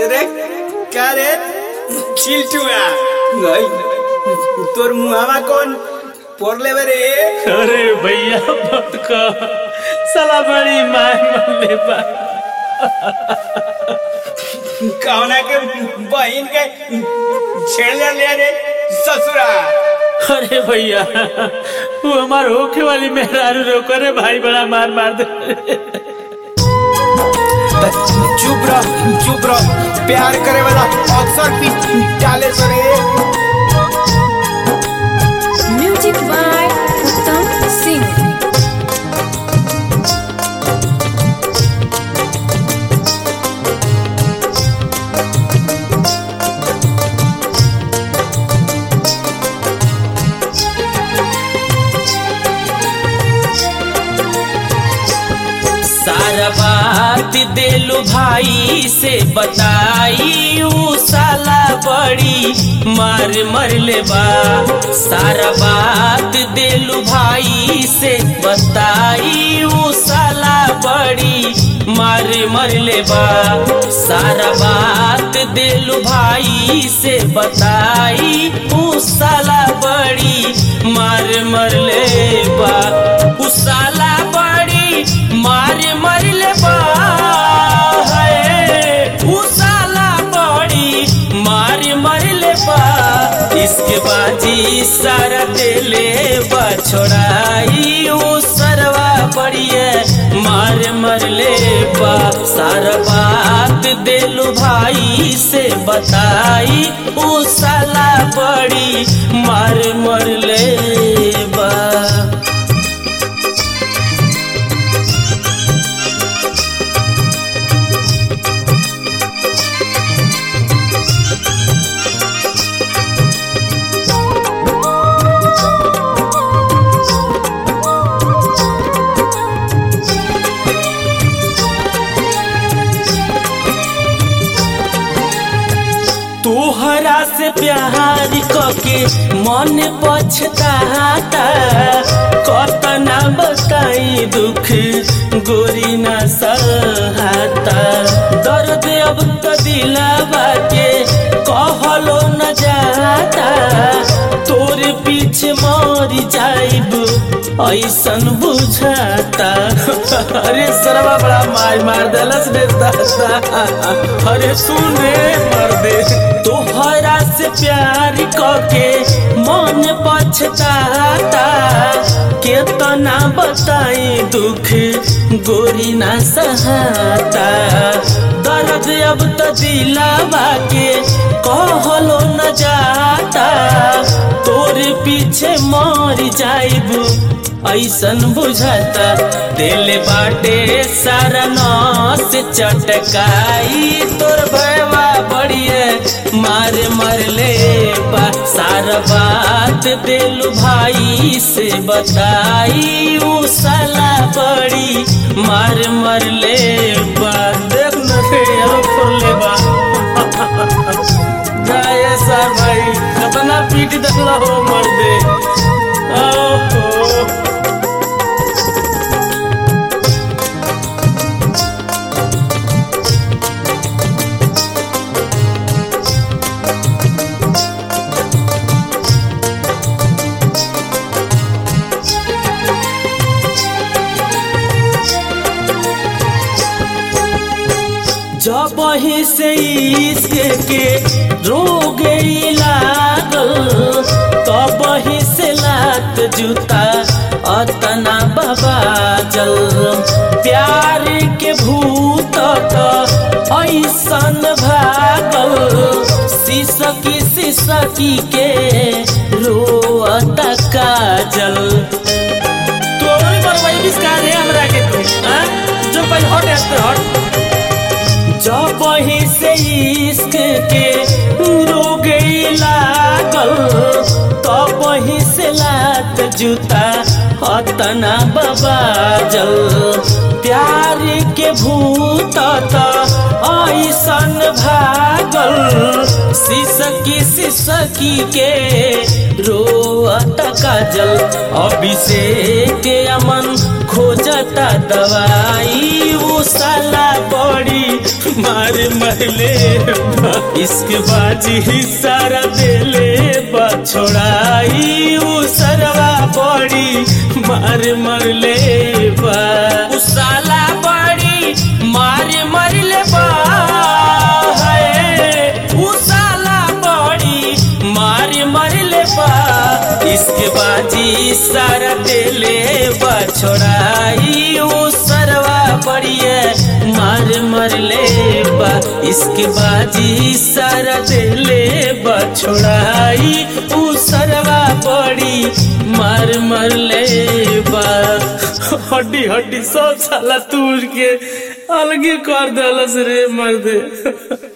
रे का रे चिलटुआ गई तोर मुहावा कौन पोरले बे रे अरे भैया मत कह साला बड़ी मार मरले बा कौना के बहन के छेड़ ले ले रे ससुरा अरे भैया वो हमार होखे वाली मेहरारू रोको रे भाई बड़ा मार मार दे चुप रह चुप रह प्यार करे वाला अक्सर पी डाले तो रे Music by Uttam Singh. सारा बात दिलू भाई से बताई ऊ साला बड़ी मार मर ले बा सारा बात दिलू भाई से बताई ऊ साला बड़ी मार मर ले बा सारा बात दिलू भाई से बताई ऊ साला बड़ी मार मर ले बा ऊ साला बड़ी मार मर ले बा है, ऊ साला बड़ी मार मर ले बा इसके बाजी सारा दिले बा छोड़ाई ऊ सरवा बड़िए मार मर ले बा सारा बात दिलू भाई से बताई ऊ साला बड़ी मार मर ले बा तोहरा से प्यार कके मन पछताता कतना बताई दुख गोरी ना सहाता दर्द अब तो दिलावा के कहलो न जाता तोर पीछे मर जाइब ऐसन बुझाता अरे सरवा बड़ा मार मार देलस रे दादा अरे सुन रे मर दे तोहरा से प्यार कके मन पछताता केतना बताई दुख गोरी ना सहाता दर्द अब तो दिलावा के कहलो न जाता तोर पीछे मर जाइब ऐसन बुझाता दिल बाटे सारा नस चटकाई तोर भयवा बढ़िए मार मर ले बा सारा बात दिल भाई से बताई ऊ साला बड़ी मार मर ले बा देख न रे फोड़ ले बा जाए सा भाई कतना पीट देखला हो मर दे ओहो जब ही से इश्क के रोग लागल तब ही से लात जूता अतना बाबा जल प्यार के भूत ऐसन भागल सिसकी सिसकी के रोअता काजल तो बरवाई बिस्का दे हमरा के तू हां जो पहले हट हट हट जब ही से इश्क के रोग लागल तब ही से लात जूता हतना बाबा जल प्यार के भूत ऐसन भागल सिसकी सिसकी के रोअत काजल अभिषेक अमन खोजता दवाई वो साला बड़ी मार मरले बा। इसके बाजी ही सारा देले बा छोड़ाई वो सरवा बड़ी मार मरले बा उ साला बड़ी मार मरले बा है उ साला बड़ी मार मरले बा इसके बाजी सारा देले बा छोड़ाई उ सरवा बड़िए मार मरले बा इसके बाजी सारा देले बा छोड़ाई उ सरवा बड़ी मार मरले बा हड्डी हड्डी सब साला तूर के अलगे कर दलस रे मर्दे